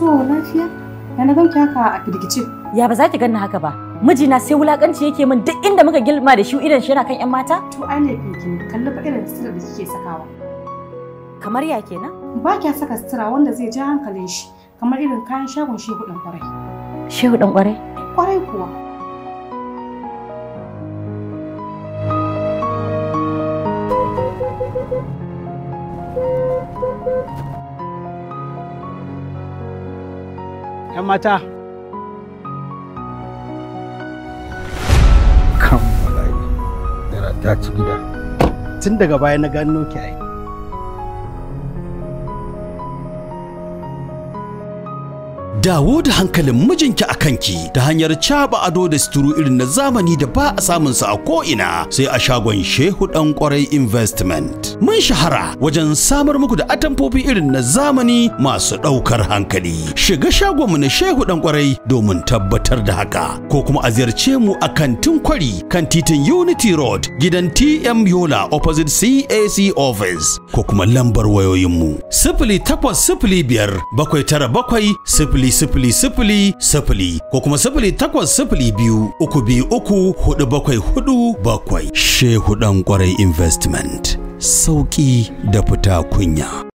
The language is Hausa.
To lafiya? Ya na ganki haka a firgice. Ya ba za ki ganni haka ba. Mijina sai wulakanci yake min duk inda muka gilma da shi idan shi yana kan 'yan mata? To ai laifin ki ne. Kalli fa irin sutura da kike sakawa. Kamar ya kenan? Ba kya saka sutura wanda zai ja hankalin shi. Kamar irin kayan shagon shehu ɗan kwarai. Shehu dan kwarai. Kwarai kuwa. ‘Yan mata, kan bala'i da ta ci gida tun daga baya na gano ki ai. Dawo da hankalin mijinki a kanki ta hanyar caba ado da suturu irin na zamani da ba a samun sa a ko'ina sai a shagon Shehu ɗan kwarai investment. Mun shahara wajen samar muku da atamfofi irin na zamani masu ɗaukar hankali. Shiga shagonmu na Shehu ɗan kwarai domin tabbatar da haka. Ko kuma a ziyarce mu a kantin kwari kan titin Unity Road gidan TM Yola opposite CAC office ko kuma lambar wayoyinmu. Sifili takwas sifili biyar bakwai tara bakwai sifili sifili sifili sifili ko kuma sifili takwas sifili biyu uku biyu uku hudu bakwai hudu bakwai. Shehu ɗan kwarai investment. Sauƙi da fita kunya.